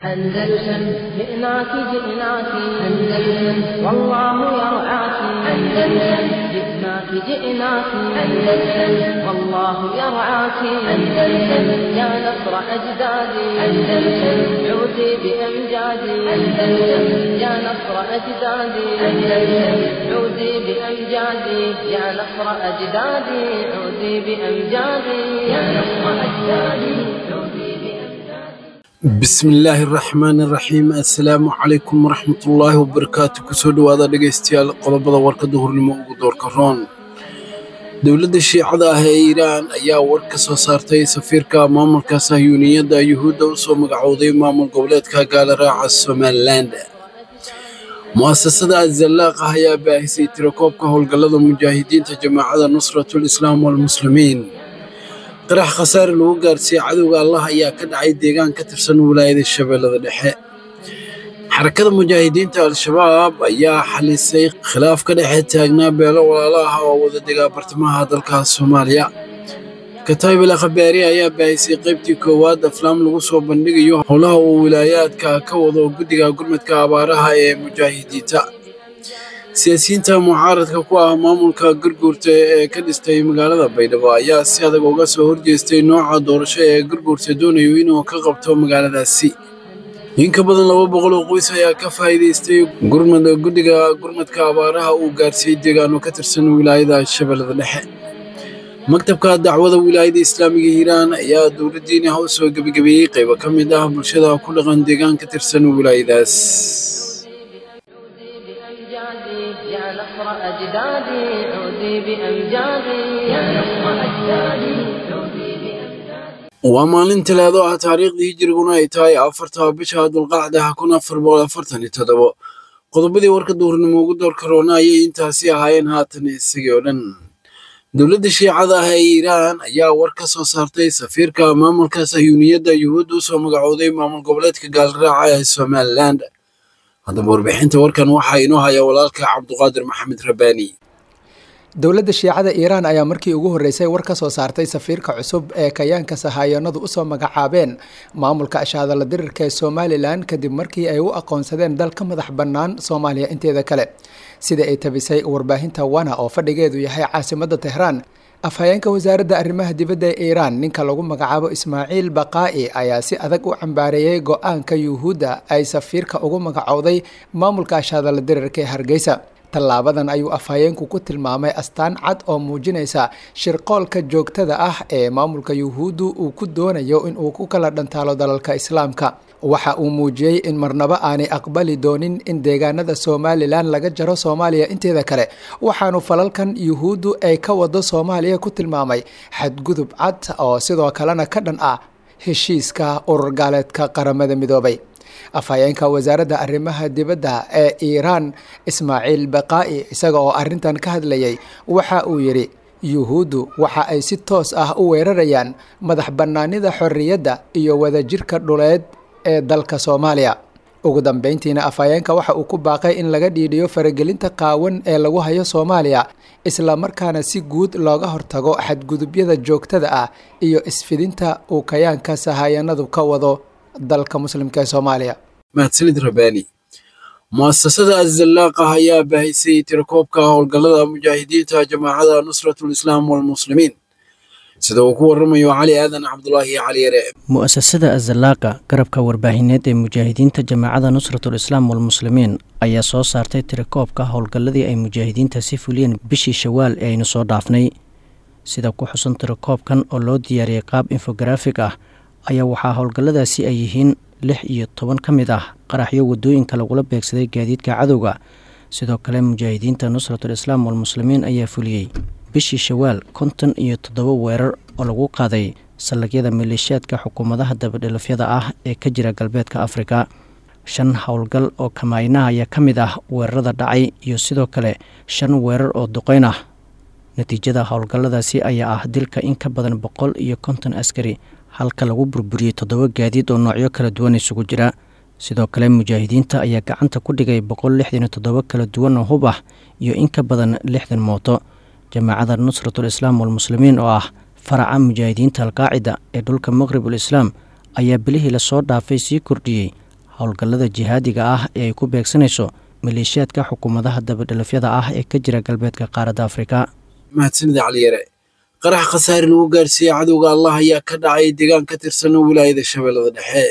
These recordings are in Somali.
أندلسن جئناك جئناك أندلسن والله يرعاك أندلسن جئناك جئناك أندلسن والله يرعاك أندلسن يا نصر أجدادي أندلسن عودي بأمجادي أندلسن يا نصر أجدادي أندلسن عودي بأمجادي يا نصر أجدادي عودي بأمجادي يا نصر أجدادي عودي بأمجادي bismillaahi raxmaani raxiim assalaamu calaykum waraxmatullaahi wabarakaatu kusoo dhowaada dhegaystayaal qodobada warkadda hurnimo ugu doorka roon dowladda shiicada ah ee iiraan ayaa war ka soo saartay safiirka maamulka sahyuuniyadda yuhuudda u soo magacowday maamul goboleedka gaalaraaca somalilan mu'asasada azallaaqa ayaa baahisay tirakoobka howlgallada mujaahidiinta jamaacada nusratul islaam walmuslimiin qarax khasaare lagu gaarsiiyey cadowga allah ayaa ka dhacay deegaan ka tirsan wilaayada shabeellada dhexe xarakada mujaahidiinta al-shabaab ayaa xalisay khilaaf ka dhexe taagnaa beelo walaalo ah oo wada degaa bartamaha dalka soomaaliya kataabil khabaari ayaa baahisay qaybtii koowaad aflaam lagu soo bandhigayo howlaha uu wilaayaadka ka wado guddiga gurmadka abaaraha ee mujaahidiinta siyaasiyiinta mucaaradka ku ah maamulka gurguurta ee ka dhistay magaalada baydhabo ayaa si adag uga soo horjeestay nooca doorasho ee gurguurta doonayo inuu ka qabto magaaladaasi in ka badan laba boqol oo qoys ayaa ka faa'iidaystay gurmada guddiga gurmadka abaaraha uu gaarsiiyey deegaano ka tirsan wilaayada shabeellada dhexe maktabka dacwada wilaayada islaamiga hiiraan ayaa dowladdiina u soo gebagabeeyey qaybo ka mid ah bulshada ku dhaqan deegaan ka tirsan wilaayadaas عودي بأمجادي يا نصر أجدادي عودي بأمجادي يا نصر أجدادي عودي بأمجادي waa maalin talaado ah taariikhdii hijiriguna ay tahay afarta bisha dulqacda kun afar boqol afartan iyo toddobo qodobadii warka duurnimo ugu doorka roona ayay intaasi ahaayeen haatan isagii oo dhan dowladda shiicada ah ee iiraan ayaa war ka soo saartay safiirka maamulka sahyuuniyadda yuhuudda usoo magacowday maamul goboleedka gaalraaca ee somalilan haddaba warbixinta warkan waxaa inoo haya walaalka cabduqaadir maxamed rabaani dowladda shiicada iiraan ayaa markii ugu horreysay war ka soo saartay safiirka cusub ee kayaanka sahaayanadu usoo magacaabeen maamulka ashaadala dirirka ee somalilan kadib markii ay u aqoonsadeen dal ka madax bannaan soomaaliya inteeda kale sida ay tabisay warbaahinta wana oo fadhigeedu yahay caasimadda tehraan afhayeenka wasaaradda arrimaha dibadda ee iiraan ninka lagu magacaabo ismaaciil baqaa'i ayaa si adag u cambaareeyey go-aanka yuhuudda ay safiirka ugu magacowday maamulka ashaadala dirirka ee hargeysa tallaabadan ayuu afhayeenku ku tilmaamay astaan cad oo muujinaysa shirqoolka joogtada ah ee maamulka yuhuuddu uu ku doonayo inuu ku kala dhantaalo dalalka islaamka waxa uu muujiyey in marnaba aanay aqbali doonin in deegaanada somalilan laga jaro soomaaliya inteeda kale waxaanu falalkan yuhuuddu ay ka wado soomaaliya ku tilmaamay xadgudub cad oo sidoo kalena ka dhan ah heshiiska urur gaaleedka qaramada midoobay afhayeenka wasaaradda arrimaha dibadda ee iiraan ismaaciil baqaa'i isaga oo arrintan ka hadlayay waxa uu yidhi yuhuuddu waxa ay si toos ah u weerarayaan madax bannaanida xorriyadda iyo wadajirka dhuleed ee dalka soomaaliya ugu dambeyntiina afhayeenka waxa uu ku baaqay in laga dhiidhiyo faragelinta qaawan ee lagu hayo soomaaliya islamarkaana si guud looga hortago xadgudubyada joogtada ah iyo isfidinta uu kayaanka sahaayanadu ka wado dalka muslimka ee soomaaliya mahadsanid rabaani mu'asasada azallaaqa ayaa baahisay tirakoobka howlgallada mujaahidiinta jamaacada nusratul islaam walmuslimiin sida uu ku waramayo cali aadan cabdulaahi cali yare mu'asasada azallaaqa garabka warbaahineed ee mujaahidiinta jamaacada nusratul islaam walmuslimiin ayaa soo saartay tirakoobka howlgalladii ay mujaahidiinta si fuliyeen bishii shawaal ee aynu soo dhaafnay sida ku xusan tirakoobkan oo loo diyaariyey qaab infografig ah ayaa waxaa howlgalladaasi ay yihiin lix iyo toban ka mid ah qaraxyo wadooyinka lagula beegsaday gaadiidka cadowga sidoo kale mujaahidiinta nusratul islaam walmuslimiin ayaa fuliyey bishii shawaal konton iyo toddoba weerar oo lagu qaaday sallagyada maleeshiyaadka xukuumadaha dabadhilafyada ah ee ka jira galbeedka afrika shan howlgal oo kamaaynaha ayaa ka mid ah weerarada dhacay iyo sidoo kale shan weerar oo duqeyn ah natiijada howlgalladaasi ayaa ah dilka in ka badan boqol iyo konton askari halka lagu burburiyey toddoba gaadiid oo noocyo kala duwan isugu jira sidoo kale mujaahidiinta ayaa gacanta ku dhigay boqol lixdan iyo toddoba kala duwan oo hub ah iyo in ka badan lixdan mooto jamaacada nusratul islaam walmuslimiin oo ah faraca mujaahidiinta alqaacida ee dhulka maqribul islaam ayaa bilihii lasoo dhaafay sii kordhiyey howlgallada jihaadiga ah ee ay ku beegsanayso maleeshiyaadka xukuumadaha dabadhelafyada ah ee ka jira galbeedka qaaradda afrika mahadsanida caliyare qarax khasaare lagu gaarsiiyey cadowga allah ayaa ka dhacay deegaan ka tirsan wilaayada shabeellada dhexe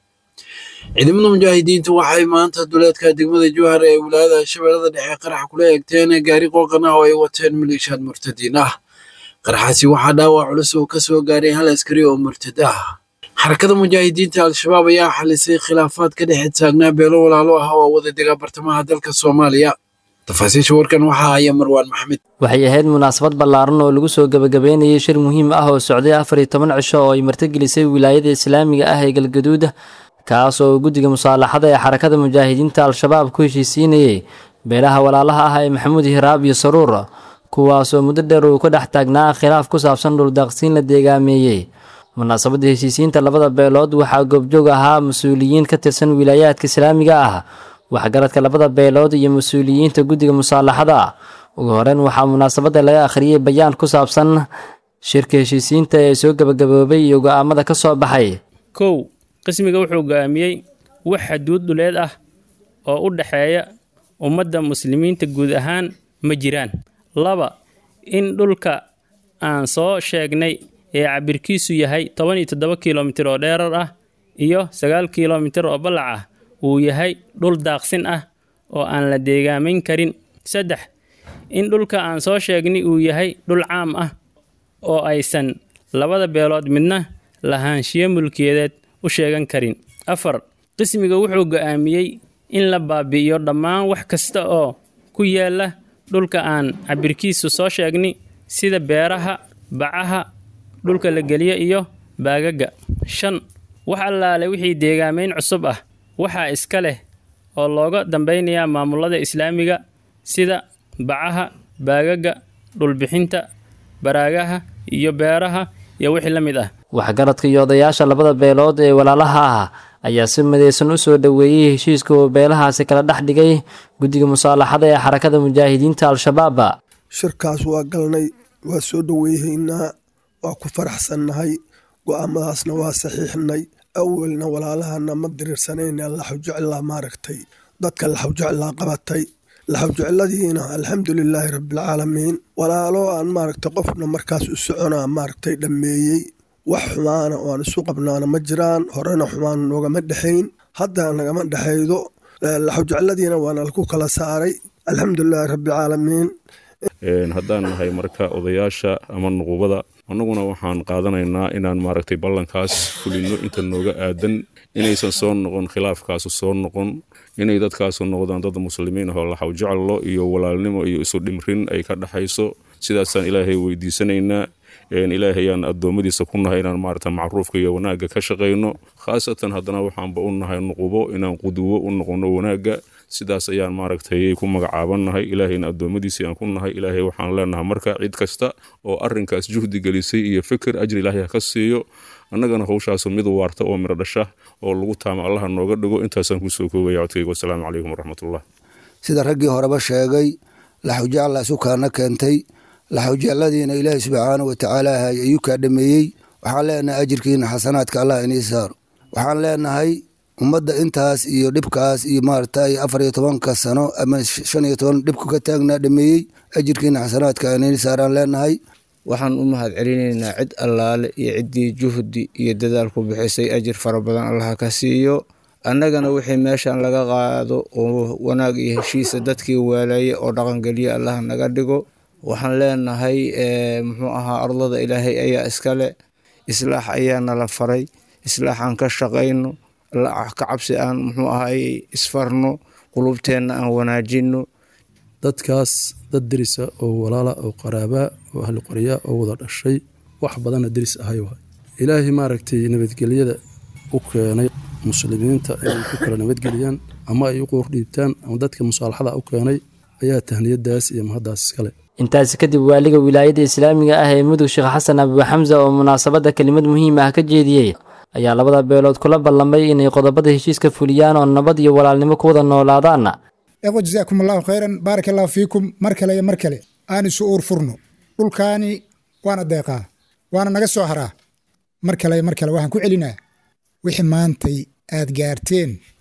ciidamada mujaahidiintu waxay maanta duleedka degmada jowhar ee wilaayada shabeellada dhexe qarax kula eegteen gaari qooqan ah oo ay wateen maleeshiyaad murtadiin ah qaraxaasi waxaa dhaawac culus oo ka soo gaaray hal askari oo murtad ah xarakada mujaahidiinta al-shabaab ayaa xalisay khilaafaad ka dhex taagnaa beelo walaalo ah oo wada dega bartamaha dalka soomaaliya tafaasiisha warkan waxaa haya marwaan maxmed waxay ahayd munaasabad ballaaran oo lagu soo gebagabeynayay shir muhiim ah oo socday afar iyo toban cisho oo ay martigelisay wilaayada islaamiga ah ee galgaduud kaas oo guddiga musaalaxada ee xarakada mujaahidiinta al-shabaab ku heshiisiinayay beelaha walaalaha ah ee maxamuud hiraab iyo saruur kuwaasoo muddo dheer uu ka dhex taagnaa khilaaf ku saabsan dhuldaaqsiin la deegaameeyey munaasabadda heshiisiinta labada beelood waxaa goobjoog ahaa mas-uuliyiin ka tirsan wilaayaadka islaamiga ah waxgaradka labada beelood iyo mas-uuliyiinta guddiga musaalaxada ugu horeyn waxaa munaasabadda laga akhriyey bayaan ku saabsan shirka heshiisiinta ee soo gebagaboobay iyo go'aamada ka soo baxay kow qismiga wuxuu go'aamiyey wax xaduud dhuleed ah oo u dhexeeya ummadda muslimiinta guud ahaan ma jiraan laba in dhulka aan soo sheegnay ee cabirkiisu yahay toban iyo toddoba kilomitir oo dheerar ah iyo sagaal kilomitir oo ballac ah uu yahay dhul daaqsin ah oo aan la deegaamayn karin saddex in dhulka aan soo sheegnay uu yahay dhul caam ah oo aysan labada beelood midna lahaanshiyo mulkiyadeed u sheegan karin afar qismiga wuxuu go'aamiyey in la baabi'iyo dhammaan wax kasta oo ku yaala dhulka aan cabirkiisu soo sheegnay sida beeraha bacaha dhulka la geliyo iyo baagaga shan wax allaale wixii deegaamayn cusub ah waxaa iska leh oo looga dambaynayaa maamulada islaamiga sida bacaha baagaga dhulbixinta baraagaha iyo beeraha iyo wixii la mid ah waxgaradka iyo odayaasha labada beelood ee walaalaha ah ayaa si midaysan u soo dhoweeyey heshiiska uu beelahaasi kala dhex dhigay guddiga musaalaxada ee xarakada mujaahidiinta al-shabaab shirkaas waa galnay waa soo dhoweyhaynaa waa ku faraxsannahay go'aamadaasna waa saxiixnay awalna walaalahana ma diriirsanayna laxawjeclaa maaragtay dadka laxawjeclaa qabatay laxawjecladiina alxamdulilaahi rabbilcaalamiin walaalo aan maaragtay qofna markaas u soconaa maaragtay dhammeeyey wax xumaana oo aan isu qabnaana ma jiraan horena xumaan noogama dhexayn hadda nagama dhexaydo laxawjecladiina waana laku kala saaray alxamdulilaahi rabbilcaalamiin haddaan nahay marka odayaasha ama nuqubada annaguna waxaan qaadanaynaa inaan maaragtay ballankaas fulino inta nooga aadan inaysan soo noqon khilaafkaasu soo noqon inay dadkaasu noqdaan dad muslimiin ahoo laxawjeclo iyo walaalnimo iyo isu dhimrin ay ka dhexayso sidaasaan ilaahay weydiisanaynaa ilaahayaan addoommadiisa ku nahay inaan maarata macruufka iyo wanaagga ka shaqayno khaasatan haddana waxaanba u nahay nuqubo inaan quduwo u noqono wanaagga sidaas ayaan maaragtay ku magacaabannahay ilaahayna addoommadiisii aan ku nahay ilaahay waxaan leenahay marka cid kasta oo arrinkaas juhdi gelisay iyo fikir ajri ilaahay ha ka siiyo annagana howshaasu mid waarta oo miro dhasha oo lagu taama allaha nooga dhigo intaasaan kusoo koogaya codkayga wasalaamu calaykum waraxmatullah sida raggii horeba sheegay laxawjecla sukaana keentay laxawjecladiina ilaahay subxaanau watacaala ayuu kaa dhameeyey waxaan leenahay ajirkiina xasanaadka allah inii saaro waxaan leenahay ummadda intaas iyo dhibkaas iyo maaragtay afar iyo tobanka sano ama shan iyo toban dhibku ka taagnaa dhameeyey ajirkiina xasanaadka inii saaraan leenahay waxaan u mahad celinaynaa cid allaale iyo ciddii juhdi iyo dadaal ku bixisay ajir fara badan allaha ka siiyo annagana wixii meeshan laga qaado oo wanaag iyo heshiisa dadkii waalaye oo dhaqangeliya allaha naga dhigo waxaan leenahay muxuu ahaa ardada ilaahay ayaa iskale islaax ayaa nala faray islaax aan ka shaqayno ka cabsi aan muxuu ahay isfarno qulubteenna aan wanaajino dadkaas dad derisa oo walaala oo qaraabaa oo ahli qoryaa oo wada dhashay wax badanna deris ahay waay ilaahay maaragtay nabadgelyada u keenay muslimiinta inay ku kala nabadgeliyaan ama ay u qoor dhiibtaan ama dadka musaalaxada u keenay ayaa tahniyadaas iyo mahaddaas iskale intaasi kadib waaliga wilaayadda islaamiga ah ee mudug sheekh xasan abibu xamsa oo munaasabadda kelimad muhiim ah ka jeediyey ayaa labada beelood kula ballamay inay qodobada heshiiska fuliyaan oo nabad iyo walaalnimo ku wada noolaadaan eqo jasaakum allahu khayran baaraka allahu fiikum mar kale iyo mar kale aan isu uur furno dhulkaani waana deeqaa waana naga soo haraa mar kale iyo mar kale waxaan ku celinaa wixii maantay aad gaarteen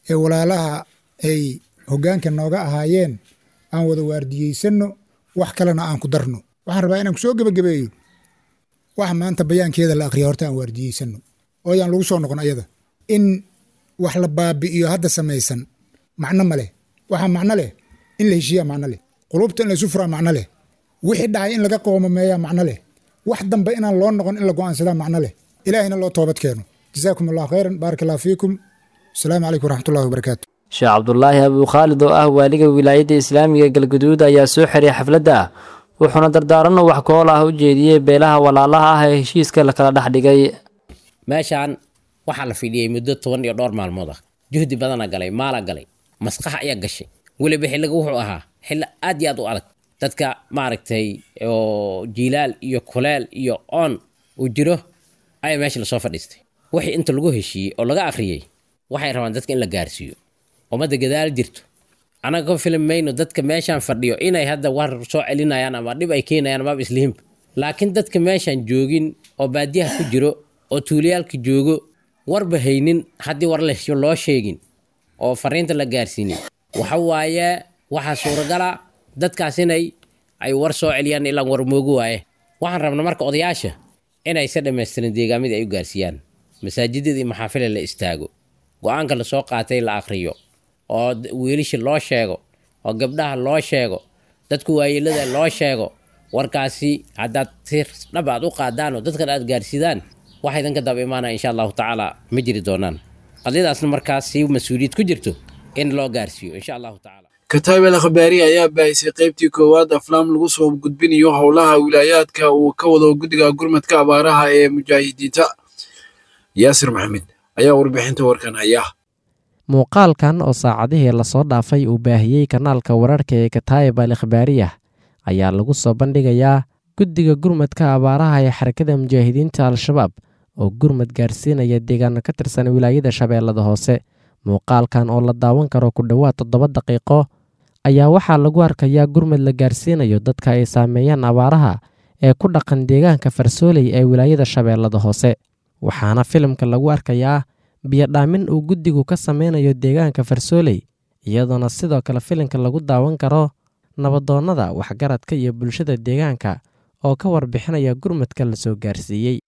ee walaalaha ay hoggaanka nooga ahaayeen aan wada waardiyeysanno wax kalena aan ku darno waxaan rabaa inaan ku soo gebagabeeyo wax maanta bayaankeeda la akhriya horta aan waardiyeysanno oo ayaan lagu soo noqon ayada in wax la baabi'iyo hadda samaysan macno ma leh waxaa macno leh in la heshiiyaa macno leh qulubta in laysu furaa macno leh wixii dhacay in laga qoomameeyaa macno leh wax dambe inaan loo noqon in la go'aansadaa macno leh ilaahayna loo toobad keeno jazaakum allahu khayran baaraka allahu fiikum asalaamu calaykum waraxmatullahi wabarakaatu sheekh cabdulaahi abukhaalid oo ah waaliga wilaayadda islaamiga galguduud ayaa soo xiray xafladda wuxuuna dardaaranno wax kool ah u jeediyey beelaha walaalaha ah ee heshiiska lakala dhex dhigay meeshaan waxaa la fidhiyey muddo toban iyo dhowr maalmood ah juhdi badana galay maala galay maskax ayaa gashay weliba xilliga wuxuu ahaa xilli aad iyo aad u adag dadka maaragtay oo jiilaal iyo kuleel iyo oon uu jiro ayaa meesha lasoo fadhiistay wixii inta lagu heshiiyey oo laga akhriyey waxay rabaan dadka in la gaarsiiyo ummadda gadaal jirto annaga ka filim mayno dadka meeshaan fadhiyo inay hadda war soo celinayaan ama dhib ay keenayaan amaaba islihimba laakiin dadka meeshaan joogin oo baadiyaha ku jiro oo tuulayaalka joogo warba haynin haddii war loo sheegin oo fariinta la gaarsiinin waxa waaye waxaa suuragala dadkaas inay ay war soo celiyaan ilaa war moogu waaye waxaan rabna marka odayaasha inay se dhammaystirin deegaamadii ay u gaarsiiyaan masaajidada iyo maxaafila la istaago go-aanka lasoo qaatay la akhriyo oo wiilisha loo sheego oo gabdhaha loo sheego dadku waayeelada loo sheego warkaasi haddaad si dhab aad u qaadaan oo dadkan aad gaarsidaan waxa idinka daba imaanaya insha allahu tacaala ma jiri doonaan qadiyadaasna markaas si mas-uuliyad ku jirto in loo gaarsiiyo insha allahu tacaala kataabel akhbaari ayaa baahisay qaybtii koowaad aflaam lagu soo gudbinayo howlaha wilaayaadka uu ka wado guddiga gurmadka abaaraha ee mujaahidiinta yaasir maxamed ayaa warbixinta warkan haya muuqaalkan oo saacadihii lasoo dhaafay uu baahiyey kanaalka wararka ee kataayib al ikhbaariyah ayaa lagu soo bandhigayaa guddiga gurmadka abaaraha ee xarakada mujaahidiinta al-shabaab oo gurmad gaarsiinaya deegaano ka tirsan wilaayada shabeellada hoose muuqaalkan oo la daawan karo ku dhowaad toddoba daqiiqo ayaa waxaa lagu arkayaa gurmad la gaarsiinayo dadka ay saameeyaan abaaraha ee ku dhaqan deegaanka farsooley ee wilaayada shabeellada hoose waxaana filimka lagu arkayaa biyodhaamin uu guddigu ka sameynayo deegaanka farsooley iyadoona sidoo kale filimka lagu daawan karo nabadoonnada waxgaradka iyo bulshada deegaanka oo ka warbixinaya gurmadka la soo gaarsiiyey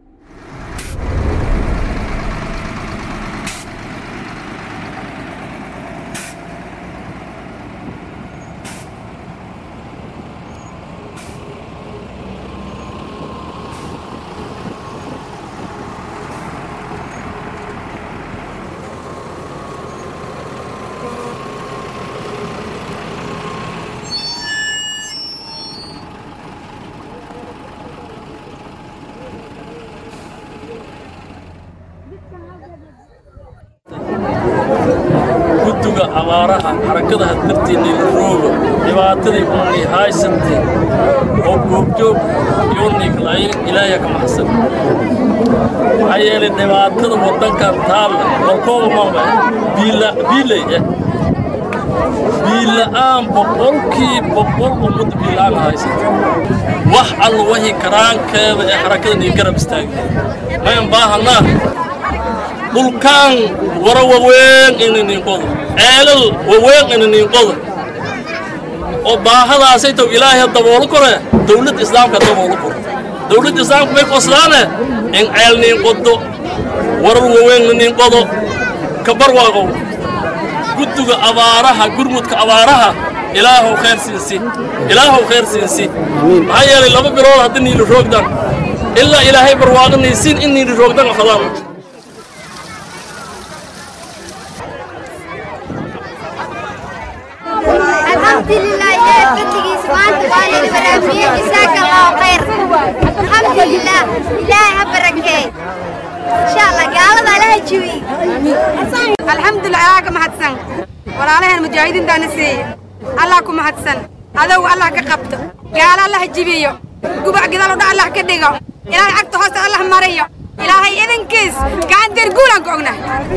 guddiga abaaraha xarakadaha darteennii la rooga dhibaatadii uunay haysantay oo goobjoog yooniiklaayin ilaahya ka maxsan maxaa yeelay dhibaatada waddankan taalla walkooba maba biiley eh biila'aan boqolkii boqol ummadda biila'aan haysata wax alla wahi karaankeeda ee xarakadan ii garab istaagay mayan baahanaa dhulkaan wara waweyn inaniinqodo ceelal waweyn inaniinqodo oo baahadaasay taw ilaahay daboolo kore dawladda islaamka daboolo kore dawladda islaamka may qoslaane in ceel niinqodo warar waweyn naniinqodo kabarwaaqow guddiga abaaraha gurmudka abaaraha ilaahow khayr siinsi ilaahow khayr siinsi maxaa yeelay laba bilood haddii niili roogdan ilaa ilaahay barwaaqanaysiin in niili roogdan afadaan الحمد لله إلهي فضلك سبحانه وتعالى برافيه جزاك الله خير الحمد لله إلهي هبركي إن شاء الله قال الله لا يجوي الحمد لله يا كم حدثن ولا عليه المجاهدين دانسي الله كم حدثن هذا هو الله كقبته قال الله يجيبيه قبع قدر الله الله كدقه إلهي عقد حس الله مريه إلهي إذن كيس كان ترقولا قعنا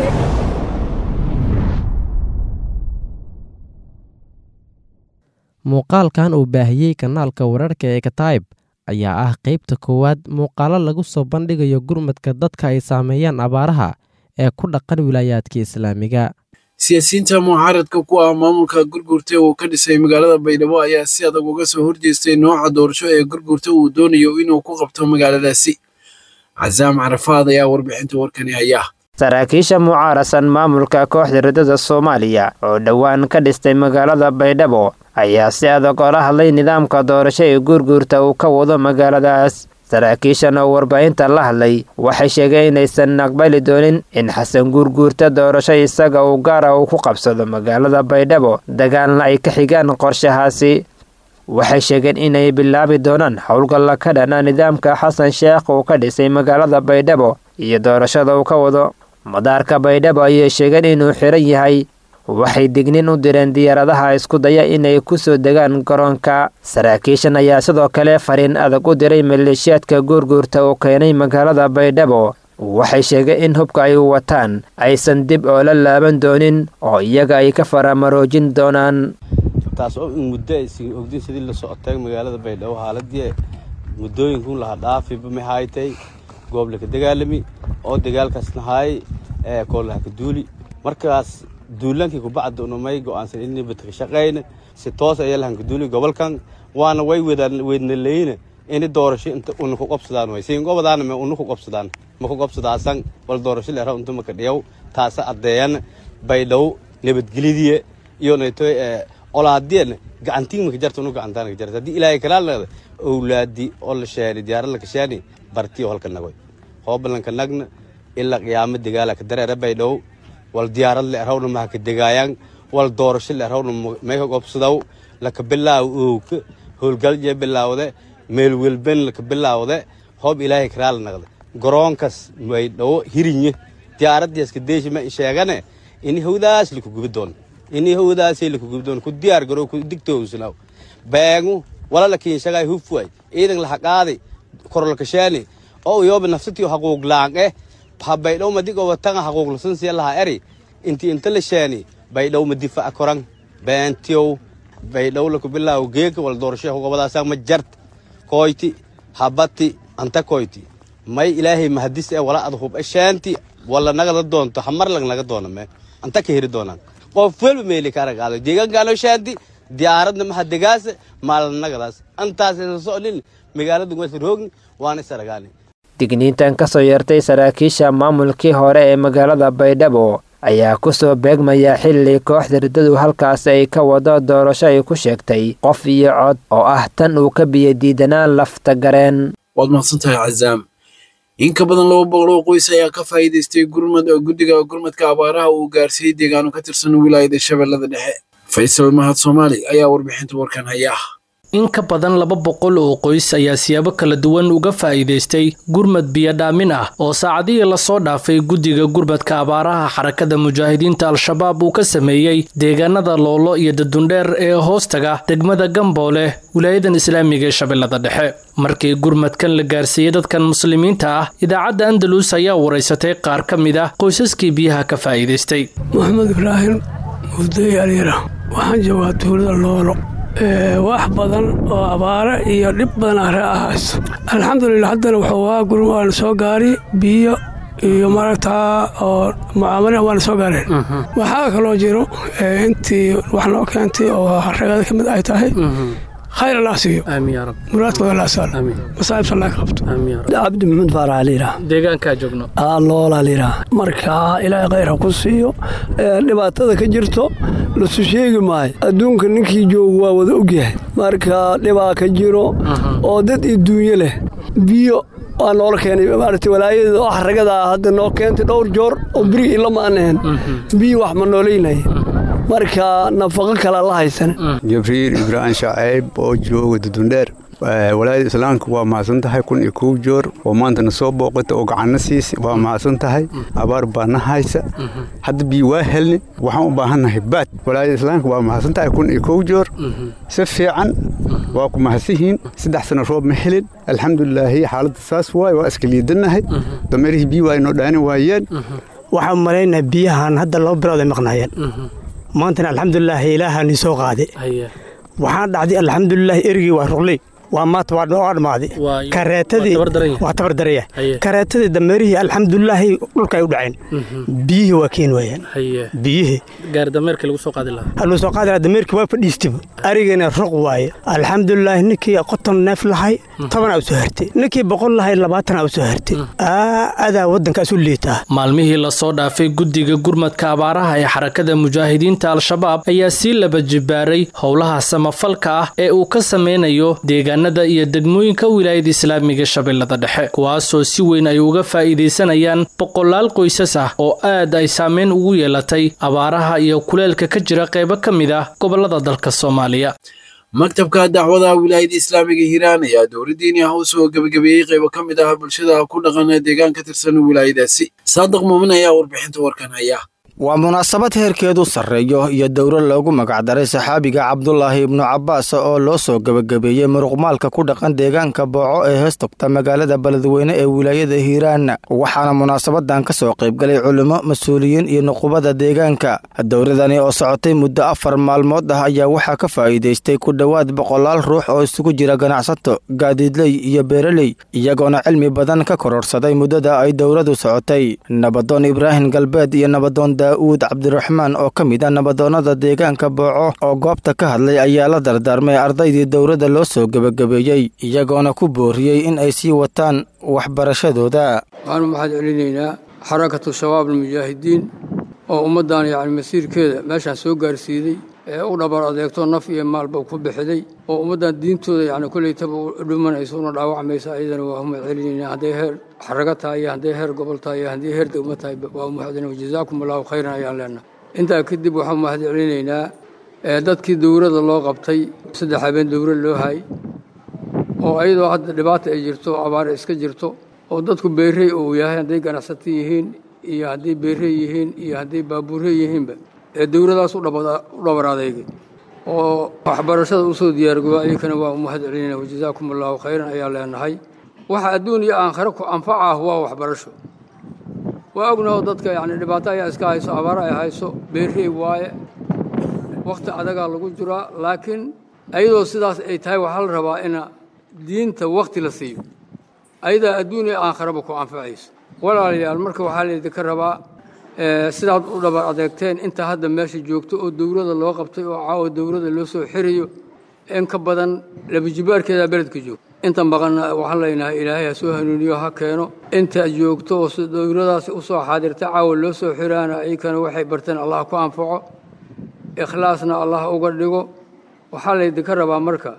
muuqaalkan uu baahiyey kanaalka wararka ee kataayib ayaa ah qaybta koowaad muuqaalo lagu soo bandhigayo gurmadka dadka ay saameeyaan abaaraha ee ku dhaqan wilaayaadka islaamiga siyaasiyiinta mucaaradka ku ah maamulka gurgurta uu ka dhisay magaalada baydhabo ayaa si adag uga soo horjeestay nooca doorasho ee gurgurta uu doonayo inuu ku qabto magaaladaasi casaam carafaad ayaa warbixinta warkani haya saraakiisha mucaarasan maamulka kooxda ridada soomaaliya oo dhowaan ka dhistay magaalada baydhabo ayaa si adag ola hadlay nidaamka doorasho ee guurguurta uu ka wado magaaladaas saraakiishan oo warbaahinta la hadlay waxay sheegeen inaysan aqbali doonin in xasan guurguurta doorasho isaga uu gaara uu ku qabsado magaalada baydhabo dagaalna ay ka xigaan qorshahaasi waxay sheegeen inay bilaabi doonaan howlgalla ka dhana nidaamka xasan sheekh uu ka dhisay magaalada baydhabo iyo doorashada uu ka wado madaarka baydhabo ayay sheegeen inuu xiran yahay waxay dignin u direen diyaaradaha isku daya inay ku soo degaan garoonka saraakiishan ayaa sidoo kale fariin adag u diray maleeshiyaadka guurguurta uu keenay magaalada baydhabo waxay sheegeen in hubka ay wataan aysan dib oo la laaban doonin oo iyaga ay ka faramaroojin doonaan taas oo in muddo aysan ogdin sidii la socotay magaalada baydhabo haaladii muddooyinkun laha dhaafiba maxaytay goob laka dagaalami oo dagaalkaasna haay ee koolaha ka duuli markaas duulaankii kubacda unamay go'aansan inay badka shaqayna si toos ayaa lahan ka duuli gobolkan waana way weydna leyna ini doorasho inta una ku qobsadaan way siin gobadaana me una ku qobsadaan ma ku qobsadaasan wal doorasho leera unta maka dhiyaw taasa addeeyan baydhabo nabadgelyadiye iyo naytoy ee olaadiyana gacantiin maka jarta unu gacantaan ka jarta haddii ilaahay kalaa leeda owlaadi oo la sheeni diyaarad la kasheeni bartiyo halka nagoy hoobalanka nagna ilaa qiyaamo dagaala ka dareera baydhabo wal diyaarad le erhawna maha ka degaayaan wal doorasho le erhawna mayka gobsadaw laka bilaaw owka howlgalje bilaawde meel welben laka bilaawde hoob ilaahay karaa la naqda garoonkas baydhabo hirinye diyaaradiiska deeshi ma sheegane ini hawdaas laku gubi doon ini hawdaasay laku gubi doon ku diyaar garow ku digtoowsanaw beegu wala la kiinshagaay hufwaay ciidan laha qaaday korolkasheeni oo yooba nafsatiyo haquuq laanqe ha baydhow madigo watanga haquuqlasan siya laha eri inti inta la sheeni baydhow ma difaca koran beentiyow baydhow laku bilaaw geeka wala doorasho gobadaasa ma jart koyti habati anta koyti may ilaahay mahadis ee wala ad hub esheenti wala nagada doonto hamar lag naga doona me anta ka heri doonaan qof welba meeli ka aragaado deegaankaano sheenti diyaaradna maha degaasa maalanagadaas antaas soconin magaalada wasroogni waana is aragaani digniintan ka soo yeertay saraakiisha maamulkii hore ee magaalada baydhabo ayaa ku soo beegmaya xilli kooxda riddadu halkaas ay ka wado doorasho ay ku sheegtay qof iyo cod oo ah tan uu ka biyo diidanaan lafta gareen waad mahadsantahay cazaam in ka badan laba boqol oo qoys ayaa ka faa'iidaystay gurmad oo guddiga gurmadka abaaraha uu gaarsiiyey deegaano ka tirsan wilaayada shabeellada dhexe faysal mahad soomaali ayaa warbixinta warkan haya in ka badan laba boqol oo qoys ayaa siyaabo kala duwan uga faa'iidaystay gurmad biyodhaamin ah oo saacadihii lasoo dhaafay guddiga gurmadka abaaraha xarakada mujaahidiinta al-shabaab uu ka sameeyey deegaanada loolo iyo dadundheer ee hoostaga degmada gamboole wilaayadan islaamiga ee shabeellada dhexe markii gurmadkan la gaarsiiyey dadkan muslimiinta ah idaacadda andalus ayaa waraysatay qaar ka mid ah qoysaskii biyaha ka faa'iidaystay maxamed ibraahim mugday aliira waxaan joogaa tuulada loolo wax badan oo abaare iyo dhib badan are ah hayso alxamdulilah haddana wuxuu waa gurma waana soo gaari biyo iyo maragtaa oo mucaamala waana soo gaareen waxaa kaloo jiro intii wax noo keentay oo ragada ka mid ay tahay khayr allah siiyo muraadkooda la asaal masaa'ibta allah ka qabto cabdi maxamed faarax liiraa deegaankaa joogno loola liiraa marka ilaahay khayr ha ku siiyo dhibaatada ka jirto lasu sheegi maayo adduunka ninkii joogu waa wada ogyahay marka dhibaa ka jiro oo dad iyo duunyo leh biyo waa noola keenay maaragtay walaayada oo ragada hadda noo keentay dhowr joor oo beri ilama aan ahayn biyo wax ma noolaynaya marka nafaqo kale la haysana jibriil ibraahim shacayb oo jooga dudundheer walaayada islaamka waa mahadsan tahay kun iyo kow joor oo maanta na soo booqata oo gacanna siisa waa mahadsan tahay abaar baa na haysa hadda biyo waa helni waxaan u baahannahay baad walaayada islaamka waa mahadsan tahay kun iyo kow joor si fiican waa ku mahadsihiin saddex sano roob ma helin alxamdulilaahi xaaladda saas waay waa iska liidannahay dameerihii biyo waa inoo dhaani waayeen waxaan malaynahay biyahan hadda laba bilood ay maqnaayeen maantana alxamdulilaahi ilaahaa nii soo qaaday waxaan dhacday alxamdulilaahi erigii waa ruqley waa maanta waa waa dhammaaday Waa- kareetadii waa tabardaran yahay. waa tabardaraya Haye. kareetadii dameerihii alxamdulilaahi dhulka ay u dhaceen biyihii waa keen waayeen haye biyihii gaari dameerka lagu soo qaadi lahaa haluu soo qaadi lahaa dameerkii waa fadhiistaba arigana ruq waaye alxamdulilaahi ninkii qoton neef lahay toban aa u soo hartay ninkii boqol lahay labaatan aa u soo hartay Aa, adaa waddankaas u liitaa maalmihii lasoo dhaafay guddiga gurmadka abaaraha ee xarakada mujaahidiinta al-shabaab ayaa sii laba jibaaray howlaha samafalka ah ee uu ka sameynayo deegaanada iyo degmooyinka wilaayada islaamiga shabeellada dhexe kuwaasoo si weyn ay uga faa'iidaysanayaan boqolaal qoysas ah oo aad ay saameyn ugu yeelatay abaaraha iyo kuleelka ka jira qaybo ka mid ah gobolada dalka soomaaliya maktabka dacwada wilaayada islaamiga hiiraan ayaa dowladdiini ah u soo gebagabeeyey qaybo ka mid ah bulshada ku dhaqan ee deegaan ka tirsan wilaayadaasi saadiq muumin ayaa warbixinta warkan haya waa munaasabad heerkeedu sarreeyo iyo dowro loogu magacdaray saxaabiga cabdulaahi ibnu cabbaas oo loo soo gebagabeeyey muruqmaalka ku dhaqan deegaanka booco ee heestogta magaalada beledweyne ee wilaayada hiiraan waxaana munaasabadan ka soo qaybgalay culimo mas-uuliyiin iyo nuqubada deegaanka dowradani oo socotay muddo afar maalmood ah ayaa waxaa ka faa'iidaystay ku dhowaad boqolaal ruux oo isugu jira ganacsato gaadiidley iyo beeraley iyagoona cilmi badan ka kororsaday muddada ay dowradu socotay nabadoon ibraahim galbeed iyo nabadoon daa'uud cabdiraxmaan oo ka mid ah nabadoonnada deegaanka booco oo goobta ka hadlay ayaa la dardaarmay ardaydii dowladda loo soo gebagabeeyey iyagoona ku booriyey in ay sii wataan waxbarashadooda waxaanu maxaad celinaynaa xarakatu shabaab almujaahidiin oo ummaddan yacni masiirkeeda meeshaan soo gaarsiiday ee u dhabar adeegto naf iyo maalba ku bixiday oo ummaddan diintooda yacni kollaytaba u dhimanaysa una dhaawacmaysa ayadana waa umad celinaynaa hadday heer xaraga tahay iyo hadday heer gobol tahay iyo haddii heer degmo tahay waa umahadin wajazaakum allahu khayran ayaan leenahay intaa kadib waxaan mahad celinaynaa ee dadkii dowladda loo qabtay saddex habeen dowlad loo hayay oo ayadoo hadda dhibaata ay jirto abaare iska jirto oo dadku beerey uu yahay hadday ganacsato yihiin iyo hadday beerey yihiin iyo hadday baabuurey yihiinba ee dowladaas u dhabar adeegay oo waxbarashada usoo diyaargoba ayakana waa umahad celinayna wajazaakum allahu khayran ayaa leenahay waxa adduun iyo aakhiro ku anfaca ah waa waxbarasho waa ognaho dadka yacni dhibaato ayaa iska hayso abaaro ay hayso beerey waaye wakhti adagaa lagu jiraa laakiin ayadoo sidaas ay tahay waxaa la rabaa ina diinta wakhti la siiyo ayadaa adduun iyo aakhiraba ku anfacayso walaalayaal marka waxaa laydinka rabaa sidaad u dhabar adeegteen inta hadda meesha joogto oo dowladda loo qabtay oo caawa dowladda loo soo xirayo in ka badan labajibaarkeeda beledka joogto inta maqanna waxaan leenahay ilaahay ha soo hanuuniyo ha keeno inta joogto oo si dowladaasi u soo xaadirta caawa loo soo xiraana ayakana waxay barteen allah ku anfaco ikhlaasna allah uga dhigo waxaa laydinka rabaa marka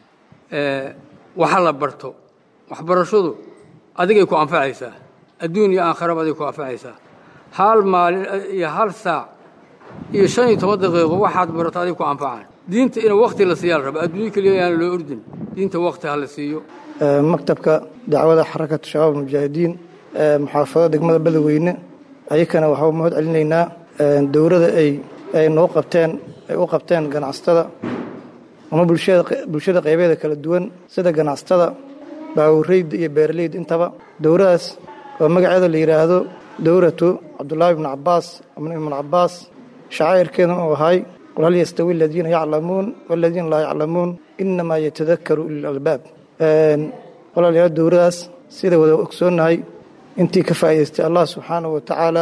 waxa la barto waxbarashadu adigay ku anfacaysaa adduun iyo aakhiraba adig ku anfacaysaa hal maalin iyo hal saac iyo shan iyo toban daqiiqo waxaad barato adig ku anfacaan diinta in wakti la siiyaa la raba adduunyo keliya yaan loo ordin diinta wakti ha la siiyo maktabka dacwada xarakatu shabaab mujaahidiin muxaafadada degmada beledweyne ayakana waxaa mahad celinaynaa dowladda ay ay noo qabteen ay u qabteen ganacsatada ama bulshada bulshada qaybeeda kala duwan sida ganacsatada baawureyda iyo beeraleyda intaba dowladaas oo magaceeda la yidhaahdo dowlatu cabdulaahi ibnu cabaas ibn ibnu cabaas shacaa'irkeedana uu ahay qul hal yastawi aladiina yaclamuun waladiina laa yaclamuun inamaa yatadakaru ulil albaab walaalayaal dowladaas sida wada ogsoonnahay intii ka faa'idaystay allah subxaanahu wa tacaala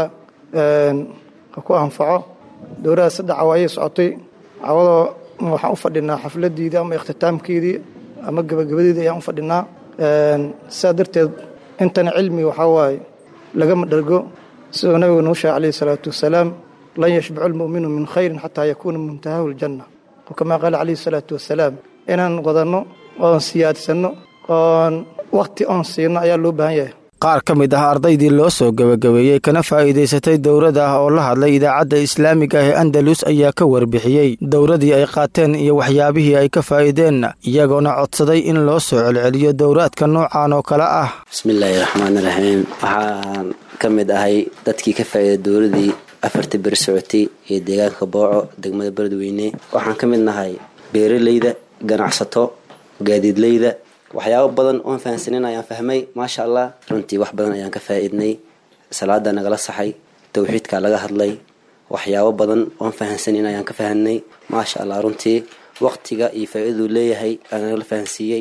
ha ku anfaco dowladaas saddex cawaayay socotay cawadoo waxaan u fadhinaa xafladiidii ama ikhtitaamkeedii ama gebagabadeedii ayaan u fadhinaa sidaa darteed intana cilmi waxaa waaye lagama dhergo siduu nabigu nuu sheegay calayhi salaatu wasalaam lan yashbacu lmu'minu min khayrin xataa yakuuna muntahahu ljanna oo kamaa qaala calayhi salaatu wasalaam inaan wadanno oon siyaadsanno oon wakhti oon siino ayaa loo baahan yahay qaar ka mid ah ardaydii loo soo gebagabeeyey kana faa'iidaysatay dowladda ah oo la hadlay idaacadda islaamiga ah ee andalus ayaa ka warbixiyey dowladii ay qaateen iyo waxyaabihii ay ka faa'iideen iyagoona codsaday in loo soo celceliyo dowraadka noocan oo kale ah bismillaahi raxmaan raxiim waxaan ka mid ahay dadkii ka faa'iiday dowladii afarta beri socotay ee deegaanka booco degmada beledweyne waxaan ka mid nahay beeraleyda ganacsato gaadiidleyda waxyaabo badan oon fahansanin ayaan fahmay maasha allah runtii wax badan ayaan ka faa'iidnay salaada nagala saxay towxiidka laga hadlay waxyaabo badan oon fahansanin ayaan ka fahanay maasha allah runtii waqtiga iyo faa'iidadu leeyahay nagala fahansiiyey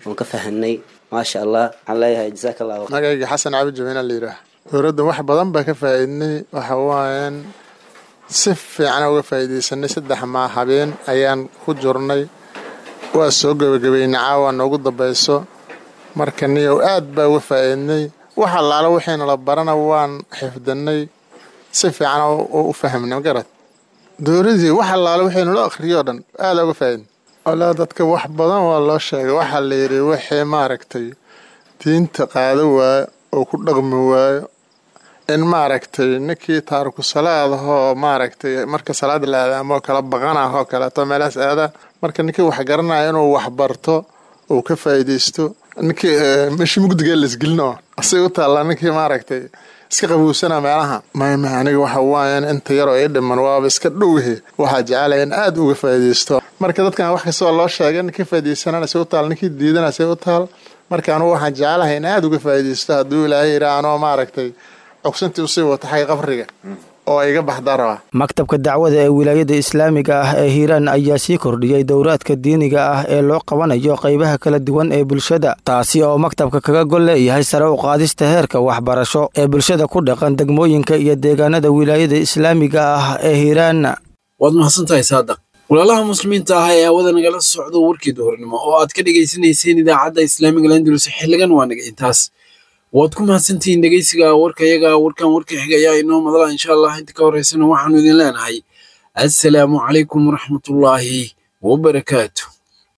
oon ka fahanay maasha allah waxaan leeyahay jazaaka allahu magayga xasan cabi jamiina la yidhaah dowladda wax badan baa ka faa'iidnay waxa waayaan si fiican uga faa'iidaysanay saddex maa habeen ayaan ku jirnay waa soo gebagabeynay caawa noogu dambayso marka niyow aad baa uga faa'iidnay wax allaala wixiina la barana waan xifdinay si fiican u fahmnay magarad dowladii wax allaala wixii nala akhriyoo dhan aada uga faa'iidnay walaa dadka wax badan waa loo sheegay waxaa la yidhi wixii maaragtay diinta qaado waayo oo ku dhaqmi waayo in maaragtay ninkii taariku salaadahoo maaragtay marka salaada la aadaamo kala baqanah oo kaleeto meelahaas aada marka ninkii wax garanaya inuu wax barto uu ka faa'iidaysto ninkii meeshii mugdiga laisgelino asay u taallaa ninkii maaragtay iska qabuusana meelaha mayma aniga waxa waayan inta yaroo ii dhiman waaba iska dhowhe waxaa jecelaya in aada uga faa'iidaysto marka dadkan wax kastoo loo sheegay ninkii faa'iidaysanana say u taal ninkii diidana say u taal marka anugu waxaan jecelahay in aada uga faa'iidaysto hadduu ilaahay yidhaa anoo maaragtay cogsantii usii wata xagga qabriga oo iga baxdaa rabaa maktabka dacwada ee wilaayada islaamiga ah ee hiiraan ayaa sii kordhiyey dowraadka diiniga ah ee loo qabanayo qaybaha kala duwan ee bulshada taasi oo maktabka kaga gol leeyahay sare u qaadista heerka waxbarasho ee bulshada ku dhaqan degmooyinka iyo deegaanada wilaayada islaamiga ah ee hiiraan waad mahadsantahay saadaq walaalaha muslimiinta ah ee hawada nagala socdo warkii duhurnimo oo aad ka dhegaysanayseen idaacadda islaamiga landulus xiligan waa naga intaas waad ku mahadsantihiin dhegeysiga warkayaga warkan warka xiga ayaa inoo madala insha allah inta ka horeysana waxaanu idin leenahay assalaamu calaykum waraxmatullaahi wabarakaatu